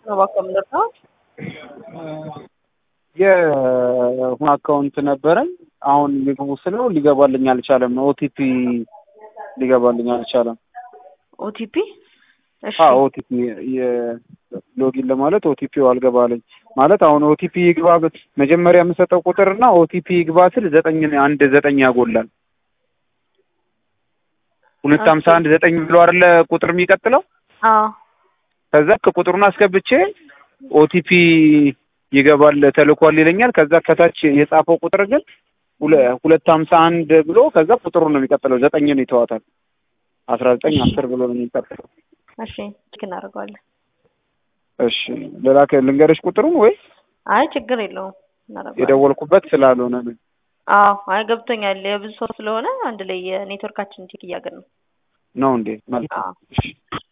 ነው እባክህ የምንጠራው። የሆነ አካውንት ነበረኝ አሁን ሊግቡ ስለው ሊገባልኝ አልቻለም። ኦቲፒ ሊገባልኝ አልቻለም። ኦቲፒ እሺ አዎ ኦቲፒ ሎጊን ለማለት ኦቲፒው አልገባልኝ ማለት አሁን ኦቲፒ ይግባ ብ- መጀመሪያ የምሰጠው ቁጥር እና ኦቲፒ ይግባ ስል ዘጠኝ አንድ ዘጠኝ ያጎላል። ሁለት ሀምሳ አንድ ዘጠኝ ብሎ አይደለ ቁጥር የሚቀጥለው አዎ ከዛ ቁጥሩን አስገብቼ ኦቲፒ ይገባል ተልኳል ይለኛል። ከዛ ከታች የጻፈው ቁጥር ግን ሁለ- ሁለት ሀምሳ አንድ ብሎ ከዛ ቁጥሩ ነው የሚቀጥለው ዘጠኝን ይተዋታል። አስራ ዘጠኝ አስር ብሎ ነው የሚቀጥለው። እሺ ቼክ እናደርገዋለን። እሺ ልላክ ልንገርሽ ቁጥሩን ወይ አይ ችግር የለውም እናደርገዋለን። የደወልኩበት ስላልሆነ ነው። አዎ አይ ገብቶኛል። የብዙ ሰው ስለሆነ አንድ ላይ የኔትወርካችን ቼክ እያገን ነው። ነው እንዴ? መልካም አዎ እሺ